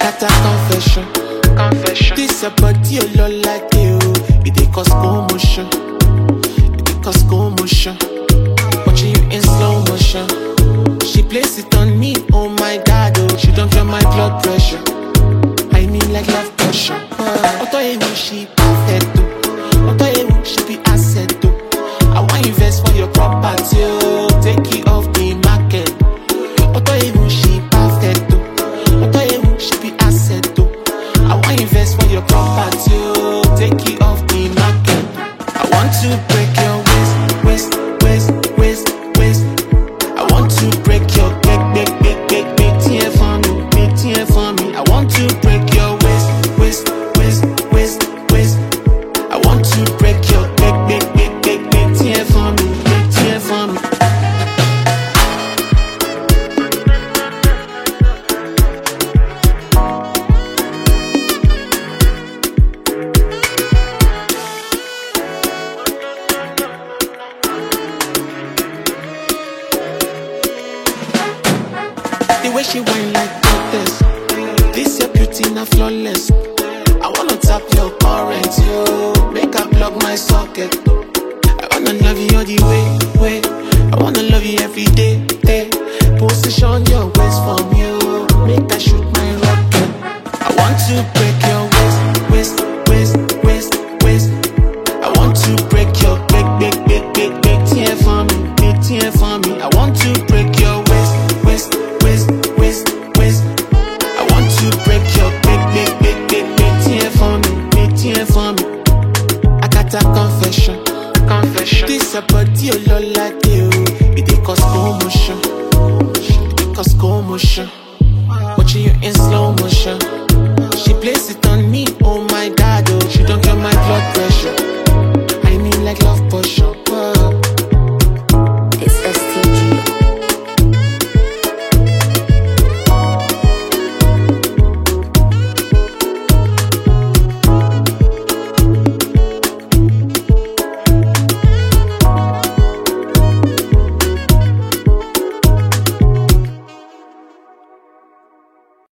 Akata confession. Confession. This a body a lot like you. It dey cause commotion. It dey cause commotion. Watching you in slow motion. She place it on me, oh my god, oh. She don't feel my blood pressure. I mean like love pressure. Auto emu she perfect, oh. Auto emu she be asset, oh. I want invest for your property, oh. Take it off the market. Auto emu she perfect, oh. Auto emu she be asset, oh. I want invest for your property, oh. Take it off the market. I want to break your waist, waist, waist, waist, waist. I want to break your big, big, big, big, big tear for me, big tear for me. I want to break your waist, waist, waist, waist, waist. I want to break your big, big, big, big, big tear for me, big tear for me. The way she whine like goddess. This your beauty not flawless. I wanna tap your current, yo. Make her plug my socket. I wanna love you all the way, way. I wanna love you every day, day. Position your waist from you. Make her shoot my rocket. I want to break your waist, waist, waist, waist, waist. I want to break your big, big, big, big, big tear for me, big tear for me. I want to break your waist, waist, waist, waist, waist. I want to break your big, big, big, big, big tear for me, big tear for me. Akata confession. Confession. This a body a lot like you. It dey cause commotion. It dey cause commotion. Watching you in slow motion. She place it on me, oh my god, oh. She don't get my blood pressure.